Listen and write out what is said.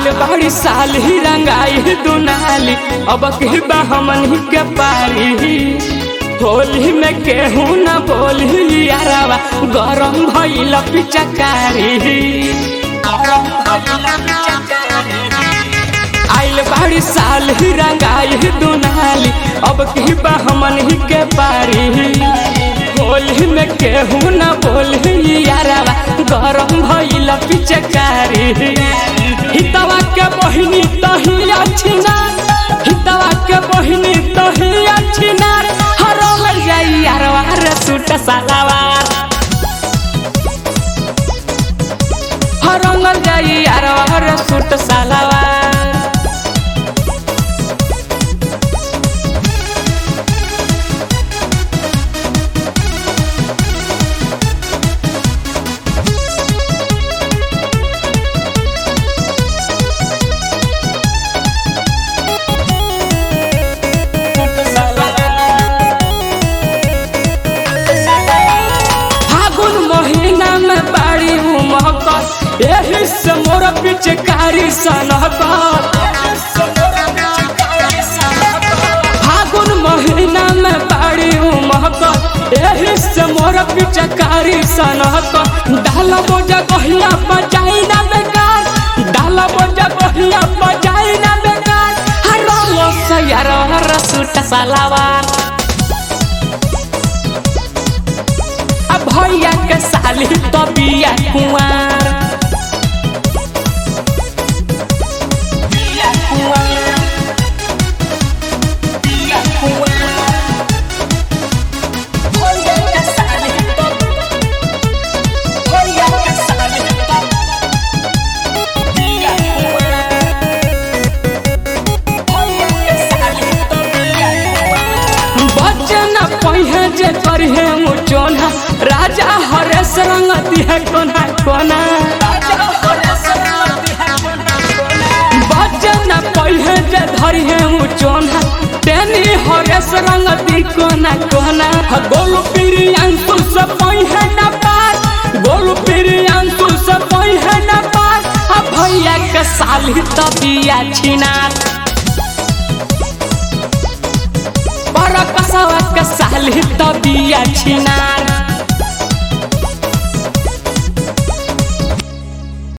आइल बाड़ी साल ही रंगाई दुनाली अब के बा हमन ही के पारी होली में केहू न बोली यारावा गरम भइल पिचकारी आइल बाड़ी साल ही रंगाई दुनाली अब की बा हमन ही के पारी होली में केहू न बोली यारावा गरम भइल पिचकारी हितवा के बहिनी तही अच्छी ना हितवा के बहिनी तही अच्छी ना हरल जाई यारवा रे सूट सलावार हरंगल जाई यारवा रे सूट सलावार फागुन महीना में बाड़ी उमहकत एही से मोर पिचकारी सनहकत फागुन महीना में बाड़ी उमहकत एही से मोर पिचकारी सनहकत डाल बोझा कहिया बजाई ना बेकार डाल बोझा कहिया बजाई ना बेकार हर सयार हर सूट सलावार आ भैया के साली तो बिया कुंवार बचन पहिए जे करिहे मुचोना राजा हरेश रंग दिहे कोना कोना बचन पहिए जे धरिहे मुचोना तेनी हरेश रंग दी कोना कोना गोलू पीरी अंकु से पहिए न पार गोलू पीरी अंकु से पहिए न पार आ भैया के साली तबिया छिनार पर कसवा के साली तबिया छिनार